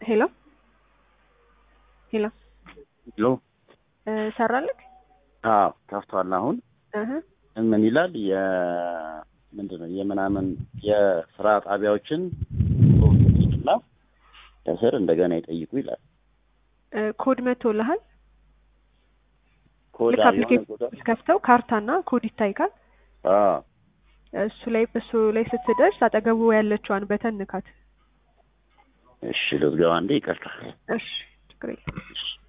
ሄሎ ሄሎ ሄሎ እ ሰራልክ አዎ ከፍቷል። አሁን እህ ምን ይላል? የ ምንድን ነው የምናምን የስራ ጣቢያዎችን እና ከስር እንደገና ይጠይቁ ይላል። እ ኮድ መቶልሃል። ኮድ ልክ የሆነ አፕሊኬሽን ኮድ አለ? ከፍተው ካርታና ኮድ ይታይካል። አዎ እሱ ላይ እሱ ላይ ስትደርስ አጠገቡ ያለችዋን በተን ንካት። እሺ ልዝገባ እንዴ? ይቅርታ እሺ ችግር የለም። እሺ